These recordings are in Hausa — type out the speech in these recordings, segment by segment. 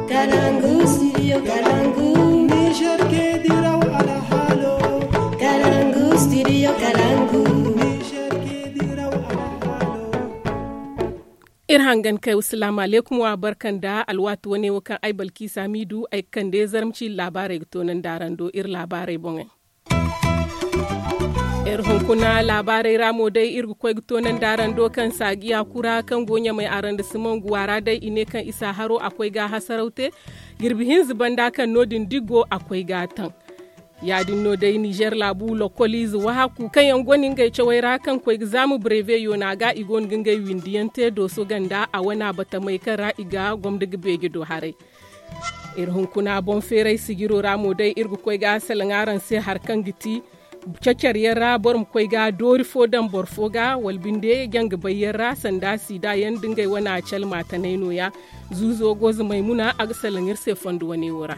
Kalangu, studio Kalangu. Niger ke diraw ala halo. Kalangu, studio Kalangu. Niger ke diraw ala halo. irhangan kai assalamu alaikum wa barkan da alwatu wani wakan ai balki samidu ai kan da zarmci labarai tonan daran do ir labarai bongen ir hunkuna labarai ramo dai ir kwai tonan daran do kan sagiya kura kan gonya mai aran da simon guwara dai ine kan isa haro akwai ga hasaraute girbihin zubanda kan nodin digo akwai gatan yadin no dai niger labu lokoliz wa haku kan yan gonin gai cewaira kan ko examu breve yo na ga igon gingai windiyante do so ganda a wana bata mai kara iga gwamda bege do hare irhun kuna bon ferai sigiro ramo dai irgu koi ga salangaran sai harkan giti cacar yarra bor mu koi ga dori fodan bor foga walbinde gyang bayyarra sanda sida yan dingai wana cal mata naino ya zuzo gozu maimuna ag salangir se fondu wani wura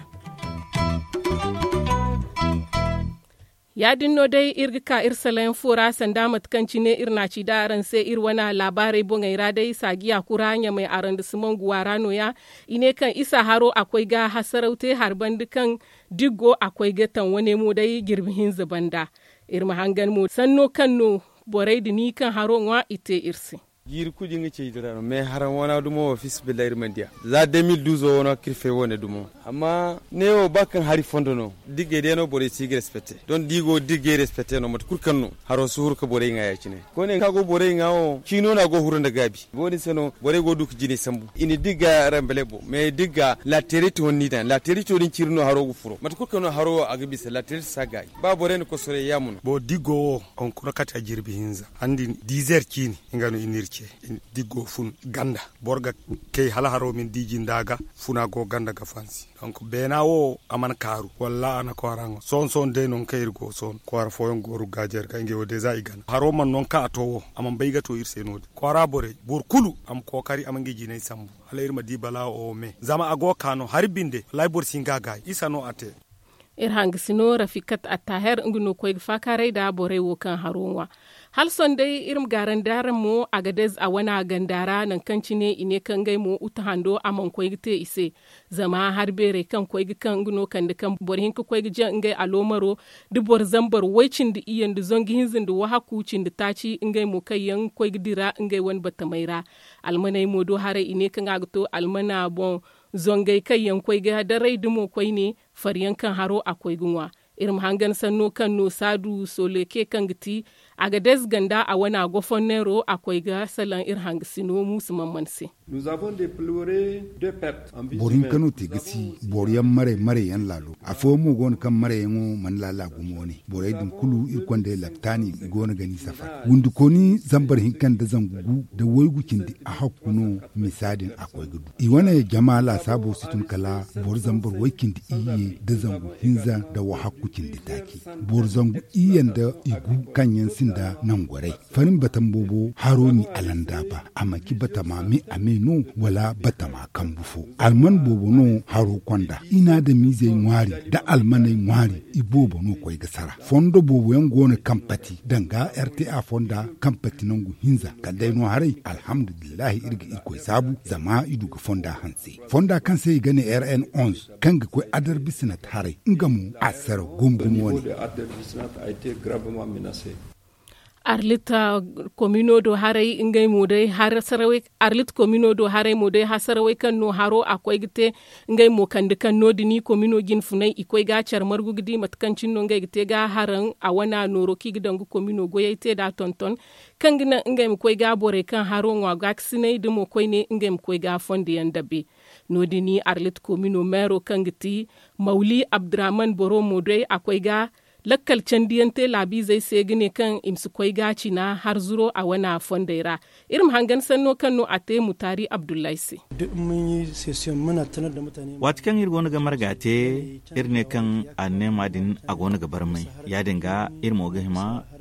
ya dinno dai irgika irsalayen fura sanda matkanci ne irna ci da aran sai ir wana labarai bongai ra dai sagiya kuranya mai aran da simon guwarano ya ine kan isa haro akwai ga hasaraute harban dukan diggo akwai gatan wani mu dai girbihin zubanda irma hangan mu sanno kanno borai da ni kan haro wa ite irsi yiri kudi ngi cey dara me haran wana dumo wa fis billahi mandia za 2012 wona kirfe wona dumo amma ne o bakan hari fondo no digge de no bore sigi respecte don digo digge respecte no mat kurkan no haro suhur ko bore nga yacine ko ne kago bore nga o kino na go hurunda gabi boni seno bore go duk jini sambu ini digga rambele bo me digga la terite wonni dan la terite woni cirno haro go furo mat kurkan no haro aga bisa la terite sagai ba bore ko sore yamuno bo diggo on kuna kati a jirbi hinza andi dizer kini ingano inirke diggo fun ganda borga kei hala haro min diji ndaga funa go ganda ga fansi donc bena wo aman karu walla ana ko arango son son de non kayir go son ko ara foyon goru gajer ka ngewo deja igana haro man non ka to wo aman bayga to irse nodi ko ara bore bor kulu am ko kari am ngeji nay sambu ala irma di bala o me zama ago kano harbinde lay bor singa gay isa no ate ir hangisino rafikat attaher nguno koy fakarai da bore wo kan haronwa hal son dai irim garan daren mo a gadez a wana gandara nan kanci ne ine kan gai mo uta hando a man koy te ise zama har bere kan koy kan nguno kan da kan bor hin koy jan ngai alomaro du bor zambar waicin da iyan da zongi hinzin da waha kucin da taci ngai mo kai yan koy dira ngai wan batamaira almanai mo do hare ine kan agto almana bon zongai kai yan koy ga da rai dumo koy ne faryan kan haro akwai gunwa irin hangan sanno kan no sadu soleke kan giti a ga ganda a wana gofon nero akwai ga salan ir hangisino musu mammanse. Nous avons déploré deux pertes en vie borin kano te gasi boriyan mare mare yan lalo a fo mu gon kan mare yan man lala gumo ne borai dum kulu ir kwande laptani gona gani safa gundu koni zambar hinkan da zangugu da woigukin di a hakkuno misadin akwai gudu i wana jama'a sabo situn kala bor zambar waikin di iye da zangu hinza da wa hakkukin di taki bor zangu iyan da igu kan yan sinda nan gwarai farin batan bobo haroni alanda ba amaki bata mami ame no wala bata ma kan bufo alman bobo no haro kwanda ina da mize ngwari da almanai ngwari ibobo no koy gasara fondo bobo yan gona kampati danga rta fonda kampati nangu hinza kadai no harai alhamdulillah irga irko sabu zama idu ga fonda hanse fonda kan sai gane rn 11 kan ga koy adar bisina tare ngamu asara gumgumo ne a été gravement menacé. arlita komino do harai ingai mu dai har sarawai arlit komino do harai mu dai har sarawai kan no haro akwai gite ingai mo kan kan no dini komino gin funai ikoi ga char margu gidi matkancin no ngai gite ga haran a wana noro ki gidan gu komino goyai te da tonton kan gina ingai mu koi ga bore kan haro ngwa ga sinai dimo koi ne ingai mu koi ga fondi yan dabe no dini arlit komino mero kan giti mauli abdurrahman boro mu dai akwai ga lakkal candiyante labi zai sai gine kan imsu kwai gaci na har zuro a wana fondaira irin hangan sanno kanno a te mutari abdullahi se Duk mun yi session muna tanar da mutane. wati kan ir gona ga margate ir ne kan a nema din a gona ga barmai ya dinga ir mo ga hima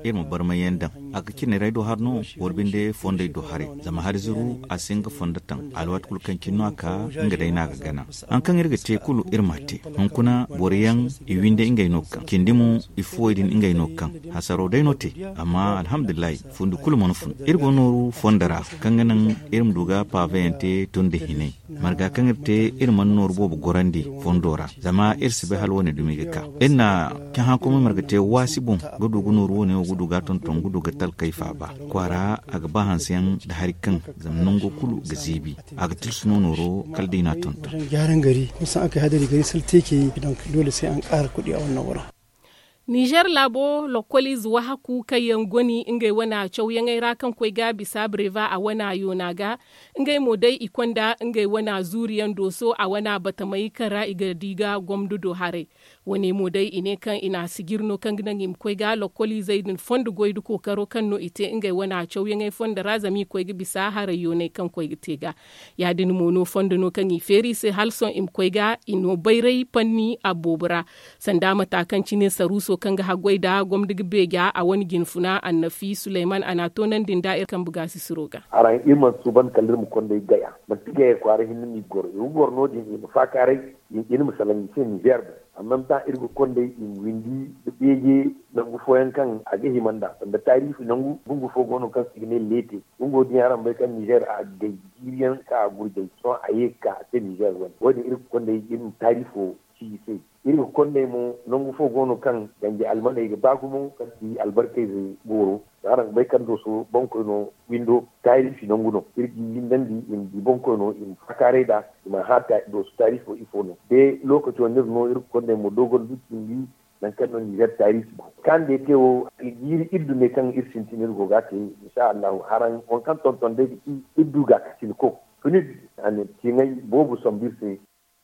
irma barma yandan aka kine rai do harno worbinde fonde do hare zama har zuru a singa fondatan alwat kulkan kinno aka nga dai naga gana an kan irga te kulu irma te hun kuna boriyan iwinde ingay nokkan kindimu ifoydin ingay nokkan hasaro dai note amma alhamdulillah fundu kulu monofun irgo noru fondara kanganan irim duga pavente tunde hine marga kangirte irman nor bobu gorandi fondora zama irsibe hal woni dumiga ka inna kan ha kuma marga te wasibun gudu gunor woni gudu ga tonton gudu ga tal kaifa ba kwara aga ba hansiyan da harikan zamnan go kulu ga zibi aga tilsuno noro kaldina tonton wajen gyaran gari musan aka hadari gari salte ke yi don dole sai an ƙara kuɗi a wannan wurin Niger labo lokoli zuwa haku kayan goni ingai wana chau yangai rakan kwai ga bisa breva a wana yonaga ingai modai ikonda ingai wana zuriyan doso a wana bata mai kara iga diga gwamdu do hare wani modai ine kan ina sigirno kan gidan im kwai ga lokoli zaidin fondu goidu kokaro kan no ite ingai wana chau yangai fonda razami kwai ga bisa hare yonai kan kwai ga tega ya din mono fondu no kan iferi se halson im kwai ga ino bairai panni a bobura sanda matakan cinin saruso kan ga hagwai da gwamdig bega a wani ginfuna annafi suleiman ana tonan din da'ir kan buga su siroga aran iman su ban kallir mu konda gaya man tiga ya kware hinni ni gor yu gor no din im fa kare in in musalan ce Niger amma ta irgo konda in windi da bege nan gu foyan kan a ga himanda da tarihi nan gu bungu fo gono kan signe lete bungo din yaran bai kan Niger a gaijiriyan ka gurje so ayeka te Niger wani wani irgo konda in tarihi ci sai iri konde mo nongu fo gono kan ganje almana ga bagumo kan di albarkai zai goro aran bai kan do so bonko no windo tayri fi nongu no irgi yindandi in di bonko no in fakare da ma hata do so tayri fo ifo no de lokaci wonde no iri konde mo dogon dutin di nan kan no niger tayri ba kan de tewo yiri iddu ne kan irsin tinir go ga te insha Allah haran on kan ton ton de iddu ga kasin ko fini an tingai bobu sombirse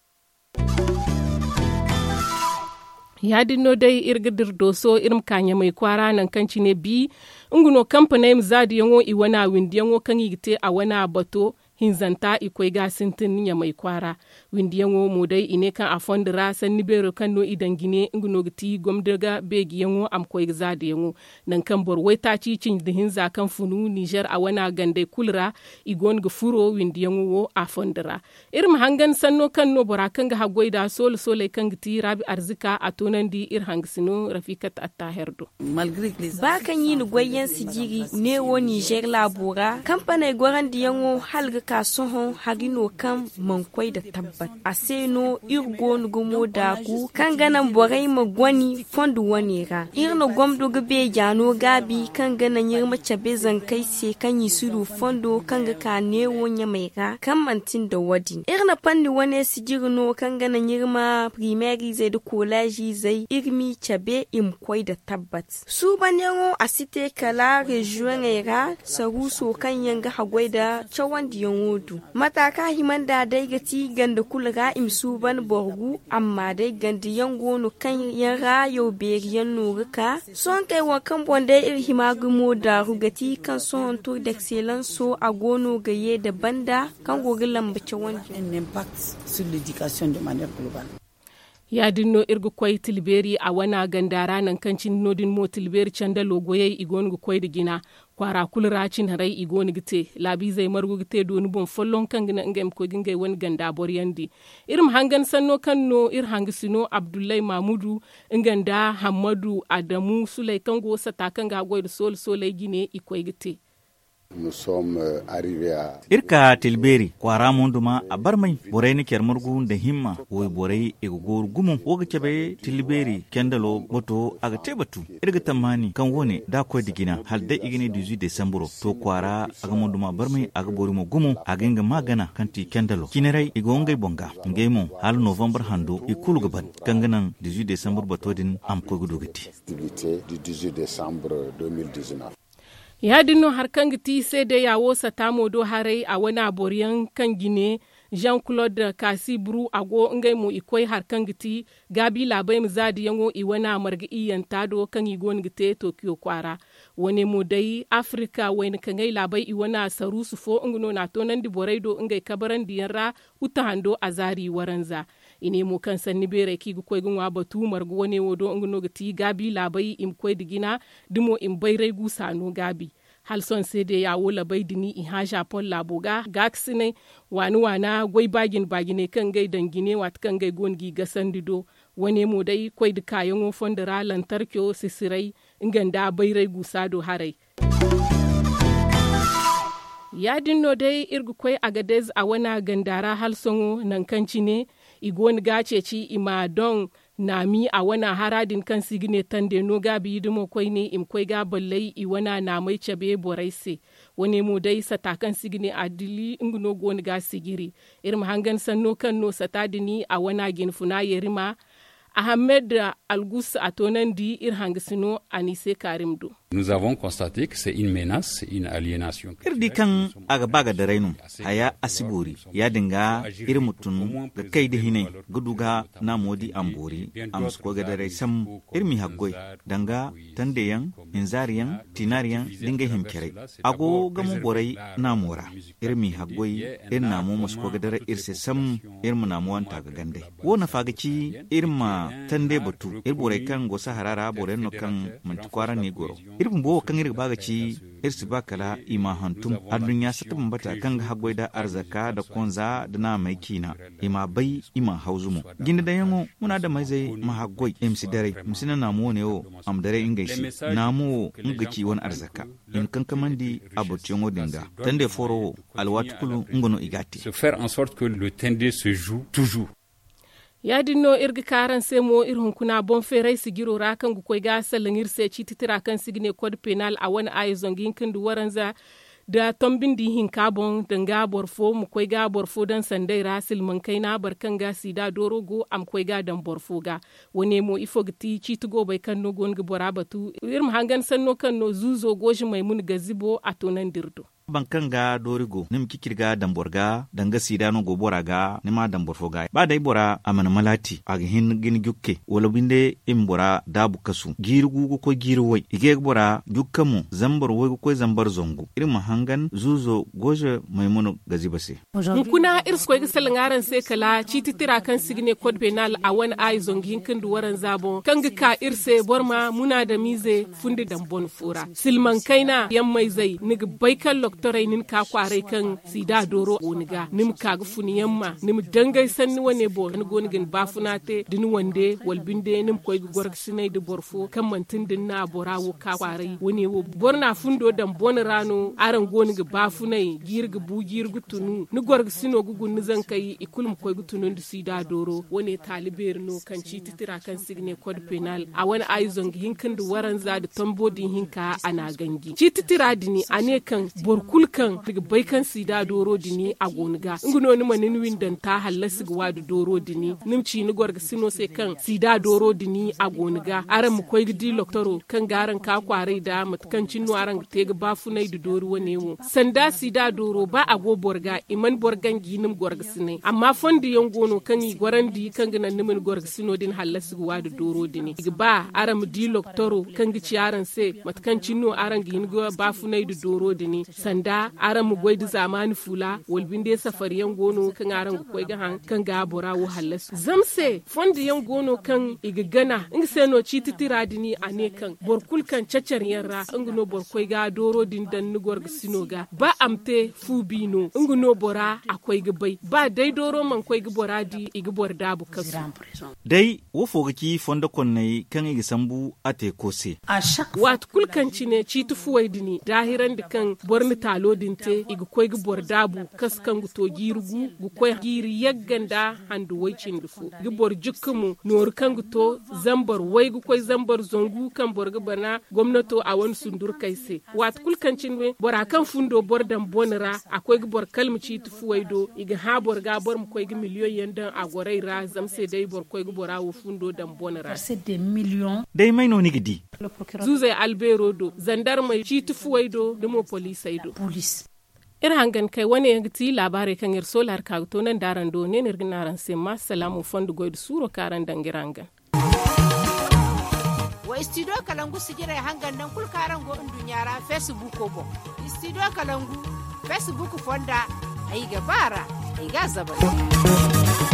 ya dinno dai irgidir doso irim kanya mai kwara nan kanci ne bi nguno kampanai zadi yango i wana windi yango kan yigite a wana bato hinzanta ikwai ga sintin ya mai kwara windi yango mo dai ine kan a fondira san ni bero kan no idan gine nguno giti gomdaga begi yango am kwai zadi yango nan kan bor wai ta ci cin da hinza kan funu Niger a wana gande kulra igon ga furo windi yango wo a fondira irim hangan sanno kan no bora kan ga hagwai da sol sole kan giti rabi arzika a tonan di ir hangsino rafikat attaherdo ba kan yi ni gwayen sigiri ne wo Niger labora kamfanai gwaran di yango halga kasuhun harino kan mankwai da tabbat a seno irgo nugumo da ku kan ganan borai ma gwani fondu wani ra irna gwamdo gabe jano gabi kan ganan yirma cabe zan kai se kan yi suru fondo kan ga ka ne wonya mai ra kan mantin da wadi irna fanni wani sigirno kan ganan yirma primary zai da kolaji zai irmi cabe imkwai da tabbat su ban yango a site kala region ra saruso kan yanga hagwai da cawan diyan wodu mataka himan da dai gati ganda kulga imsu ban borgu amma dai gandi yango no kan yan rayo beriyan nuruka son kai wa kan bonde ir himagumo da rugati kan son tour d'excellence so a gono gaye da banda kan gogi lambace wani ya dinno irgu kwai tilberi a wana gandara nan kancin nodin mo tilberi canda logoye igon gu kwai da gina kwara kulra cin harai igon gite labi zai margu gite doni bon follon kan gina ngem ko gingai wani ganda boryandi irim hangan sanno kanno ir hangisino abdullahi mamudu inganda hamadu adamu sulai kango sata kanga goy sol solai gine ikwai gite Nous sommes arrivés à... irka tilberi kwara munduma a barmai borai ni kyar murgu da himma wai borai iga gor gumu woga kebe tilberi kendalo boto aga tebatu irga tamani kan wone da ko digina hal da igini 18 decembro to kwara aga munduma barmai aga bori mo gumu aga inga magana kanti kendalo kinerai iga ongai bonga ngai mo hal november hando ikulu gaban kanganan 18 decembro bato din am ko gudugati activité du 18 décembre 2019 ya dinno har kan giti sai da yawo sata modo harai a wani aboriyan kan gine jean claude kasi buru ago ngai mu ikoi har kan giti gabi labai mu zadi yango i wana marga iyan tado kan i gon gite tokyo kwara wani mu dai afrika wani kan ngai labai i wana saru su fo ngno na to nan di borai do ngai kabaran diyan ra uta hando azari waranza ine mo kan sanni bere ki gu koy gun wa batu margu wone wodo ngno gati gabi labai im koy digina dimo im bayrai gu sano gabi hal son sai da yawo labai dini in ha japon laboga gaksine wani wana gwai bagin bagine kan gai dangine wat kan gai gongi gasan dido wane mu dai koy da kayan wofon da ralan tarkyo sisirai inganda bayrai gusado harai yadin no dai irgu kwai agadez a wana gandara halsongo nan kanci ne igon gace ci ima don nami a wana haradin kan sigine tande no gabi yidimo kwai ne im kwai ga ballai i wana na mai cabe boraise wani mu dai sata kan sigine adili ingno gon ga sigiri irin hangan sanno kan no sata dini a wana ginfuna yerima Ahmed Algus Atonandi Irhangisino Anise Karimdo. Nous avons constaté que c'est une menace, une aliénation. Irdi kan aga baga da rainu haya asibori ya dinga irin mutum ga kai da hinai guduga na modi ambori amus ko ga dare sam irmi haggoi danga tandeyan inzariyan tinariyan dinga himkere ago ga mu borai na mora irmi haggoi irin na mu musko ga dare irse sam irmu na mu wanta ga gande wo na fagaci irma tande batu ir borai kan go saharara borai no kan mantikwara ne goro irin bo kan irin baga ci irsi bakala ima hantum adun ya sata bata kan ga hagwai da arzaka da konza da na mai kina ima bai ima hauzumu gindi da yango muna da mai zai ma hagwai imsi dare misina na mu ne o am dare in gaishe na mu ngaci wani arzaka in kan kamandi abutin odinga tande foro alwatu kulu ngono igati se faire en sorte que le tende se joue toujours ya dinno irgi karan se mo ir hunkuna bon ferai sigiro ra kan gu koy ga salangir se ci titira kan signe code penal a wani ayi zongin kin du waranza da tombin di hin kabon dan ga borfo mu koy ga borfo dan sandai rasil man kai na barkan ga sida doro go am koy ga dan borfo ga wone mo ifo gti ci tugo bai kan no gon ga bora batu ir hangan sanno kan no zuzo goji mai mun gazibo a tonan dirdo bankan ga dorigo nim kikirga damborga danga sidano go bora ga nima dambor foga ba dai bora amana malati aga hin gin jukke wala binde im bora dabu kasu girgu go ko girwai ige bora jukkamu zambar wai ko zambar zongu irin mahangan zuzo goje maimuno gazi base kuna irs ko gisal ngaran se kala cititira kan signe code penal a wani ay zongi kin duwaran zabo kan ga ka irse borma muna da mize fundi dambon fura silman kaina yammai zai niga baikan doktorai nin ka kwarai kan sida doro woniga nim ka ga funi yamma nim dangai sanni wane bo ni goni gin bafuna te din wande walbinde nim koy gorg sinai de borfo kan mantin din na borawo ka kwarai woni wo borna fundo dan bon rano aran goni ga bafunai girga bu girgu tunu ni gorg sino gugu ni zan kai ikulum koy gutunu di sida doro woni taliber no kan ci titira kan signe code penal a wani aizon hinkin da waran za da tambodin hinka ana gangi ci titira dini ane kan borkul kan daga baikan sida doro dini a goniga nguno ni manin windan ta halla sigwa da doro dini nimci ni gorga sino sai kan sida doro dini a goniga aran mu koy di loktoro kan garan ka kwarai da matkan cinno aran te ga bafunai da doro wane wo sanda sida doro ba a go borga iman borgan ginim gorga sine amma fondi yan gono kan yi gwarandi kan gina nimin gorga sino din halla sigwa da doro dini ba aran mu di loktoro kan gi ciyaran se matkan cinno aran gin go bafunai da doro dini sanda aran mu goydi zamani fula wolbin de safari yan gono kan aran go koy gahan kan ga bora wo hallas zamse fondi yan gono kan iga gana inga se no ci titira dini ane kan borkul kan cacar yarra inga no bor koy ga doro din dan ni gorga sinoga ba amte fu bino inga no bora akoy ga bai ba dai doro man koy ga bora di iga bor dabu kasu dai wo foga ki fonda konnai kan iga sambu ate kose wat kulkanci ne ci tufuwai dini dahiran da kan borni talo dinte iga koy ga bor dabu kaskan gu to girugu gu koy giri yagganda handu waicin dufu gi bor jukkumu nor kan gu to zambar wai gu koy zambar zongu kan bor ga bana gwamnato a wani sundur kai se wat kulkancin we bor kan fundo bor dan bonira akwai gi bor kalmu ci tufuwai do iga ha bor ga bor mu koy gi miliyon yandan a gorai ra zamse dai bor koy gi bora wo fundo dan bonira dai mai no nigidi zuzai albero do zandar mai ci tufuwai do dimo polisai do ir hangan kai wani ya ti labarai kan ir solar ka to nan daran do ne nirgin naran sai ma salamu fondu goid suro karan dangirangan wa istido kalangu sigira hangan nan kul karan go indun yara facebook ko bo istido kalangu facebook fonda ai gabara ai ga zabara